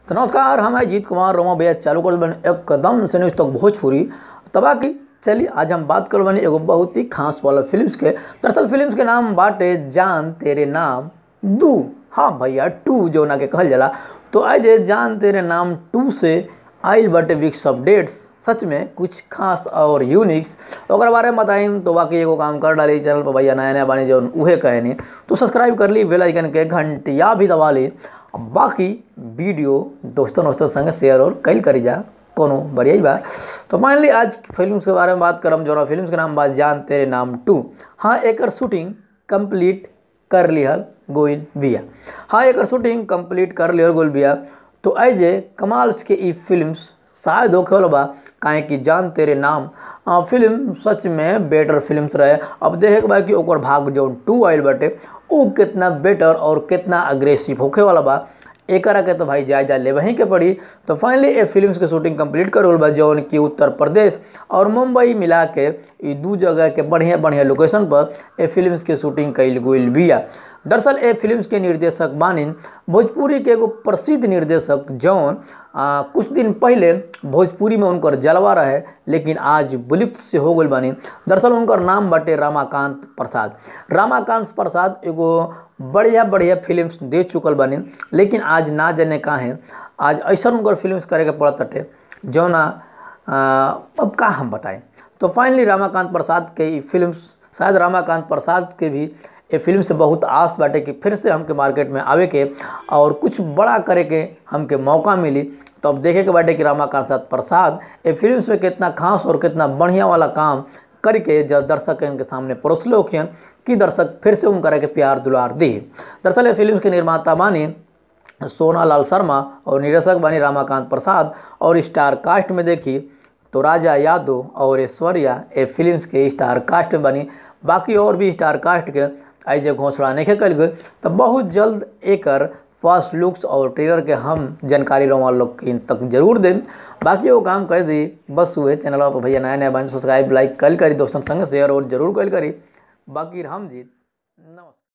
तो नमस्कार हम हैं जीत कुमार रोमा भैया चालू कर बने एकदम से न्यूज तक भोजपुरी तबा की चलिए आज हम बात कर बनी एगो बहुत ही खास वाला फिल्म्स के दरअसल फिल्म्स के नाम बाटे जान तेरे नाम दू हाँ भैया टू जो ना के कहल जाला तो आज ये जान तेरे नाम टू से आइल बाटे वीक्स अपडेट्स सच में कुछ खास और यूनिक्स ओकर बारे में बताइम तो बाकी एगो काम कर डाली चैनल पर भैया नया नया बानी जो उहे कहनी तो सब्सक्राइब कर ली बेल आइकन के घंटिया भी दबा ली बाकी वीडियो दोस्तों दोस्तों संग शेयर और कल करी जा कोनो बढ़िया ही बा तो फाइनली आज फिल्म्स के बारे में बात करम जो फिल्म्स के नाम बात जान तेरे नाम टू हाँ एकर शूटिंग कंप्लीट कर लिहल गोइल बिया हाँ एकर शूटिंग कंप्लीट कर लिहल गोइल बिया तो ऐजे कमाल्स के ई फिल्म्स शायद होखे वाला बा काहे कि जान तेरे नाम आ, फिल्म सच में बेटर फिल्म्स रहे अब देखे के बा कि ओकर भाग जौन टू आइल बाटे उ कितना बेटर और कितना अग्रेसिव होखे वाला बा एकरा के तो भाई जायजा ले वहीं के पड़ी तो फाइनली ए फिल्म्स के शूटिंग कंप्लीट कर बा जौन कि उत्तर प्रदेश और मुंबई मिला के ई दू जगह के बढ़िया बढ़िया लोकेशन पर ए फिल्म्स के शूटिंग कइल गइल बिया दरअसल ए फिल्म्स के निर्देशक बानिन भोजपुरी के एगो प्रसिद्ध निर्देशक जौन आ, कुछ दिन पहले भोजपुरी में उनकर जलवा रहे लेकिन आज विलुप्त से हो गई बानी दरअसल उनकर नाम बाटे रामाकांत प्रसाद रामाकांत प्रसाद एगो बढ़िया बढ़िया फिल्म्स दे चुकल बानी लेकिन आज ना जाने का है आज ऐसा उनकर फिल्म्स करे के पड़त अटे जौना अब का हम बताएं तो फाइनली रामाकांत प्रसाद के ई फिल्म्स शायद रामाकांत प्रसाद के भी ये फिल्म से बहुत आस बाटे कि फिर से हमके मार्केट में आवे के और कुछ बड़ा करे के हमके मौका मिली तो अब देखे के बाटे कि रामाकांत प्रसाद ये फिल्म्स में कितना खास और कितना बढ़िया वाला काम करके जब दर्शक इनके सामने परोसले होखियन कि दर्शक फिर से उनकर के प्यार दुलार दी दरअसल ये फिल्म के निर्माता बानी सोना लाल शर्मा और निर्देशक बनी रामाकांत प्रसाद और स्टार कास्ट में देखी तो राजा यादव और ऐश्वर्या ए फिल्म्स के स्टार कास्ट में बनी बाकी और भी स्टार कास्ट के आज घोषणा नहीं कल गई तो बहुत जल्द एकर फर्स्ट लुक्स और ट्रेलर के हम जानकारी रोमा लोग के तक जरूर दें बाकी वो काम कर दी बस हुए चैनल पर भैया नया नया बन सब्सक्राइब लाइक कल करी दोस्तों संग शेयर और जरूर कल करी बाकी हम जीत नमस्कार